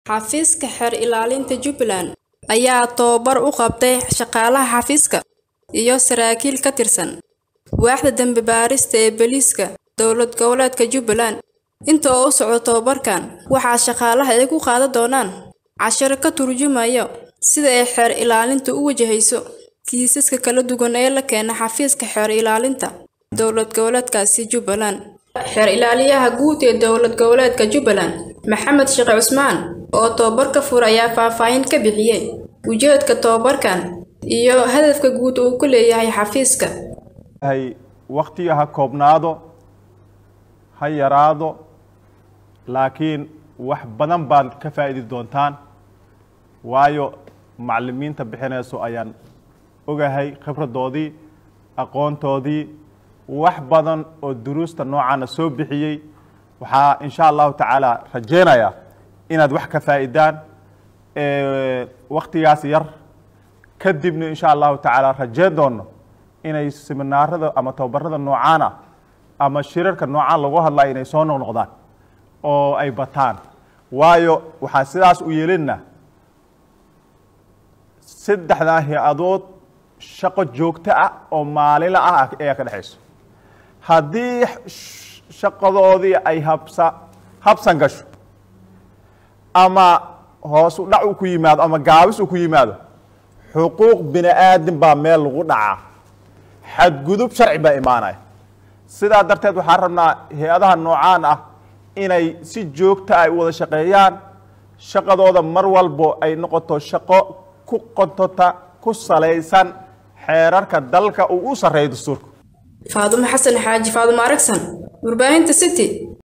Xafiiska Xeer Ilaalinta Jubbaland ayaa tababar u qabtay shaqaalaha xafiiska iyo saraakiil ka tirsan waaxda dambi baarista ee booliiska dowlad goboleedka Jubbaland. Inta uu socdo tababarkan, waxaa shaqaalaha ay ku qaadan doonaan casharo ka turjumaya sida ay xeer ilaalintu u wajahayso kiisaska kala duwan ee la keena xafiiska xeer ilaalinta dowlad goboleedkaasi Jubbaland. Xeer ilaaliyaha guud ee dowlad goboleedka Jubbaland, Maxamed Sheekh Cusmaan, oo tababarka furay ayaa faahfaahin ka bixiyay ujeedka tababarkan iyo hadafka guud uu ku leeyahay xafiiska. waqtiga ha koobnaado ha yaraado laakiin wax badan baad ka faa'idi doontaan waayo macallimiinta bixinayso ayaan ogahay khibradoodii aqoontoodii wax badan oo duruusta noocaana soo bixiyey waxaa insha allahu tacaala rajeynayaa inaad wax ka faa'idaan waktigaas yar kadibna insha allahu tacaala rajeyn doono inay seminaarada ama tababarada noocaana ama shirarka noocaan lagu hadlayo inay soo noqnoqdaan oo ay bataan waayo waxaan sidaas u yeelina saddexdaa hay-adood shaqo joogto ah oo maalinla ah ayaa ka dhexayso haddii shaqadoodii ay habsa habsan gasho ama hoos u dhac uu ku yimaado ama gaabis uu ku yimaado xuquuq bini aadam baa meel lagu dhacaa xadgudub sharci baa imaanaya sidaa darteed waxaan rabnaa hay-adaha noocaan ah inay si joogta ay u wada shaqeeyaan shaqadooda mar walbo ay noqoto shaqo ku qontota ku salaysan xeerarka dalka uu u sarreeyo dastuurka Faadumo Xasan Xaaji Faadumo Aragsan, warbaahinta City.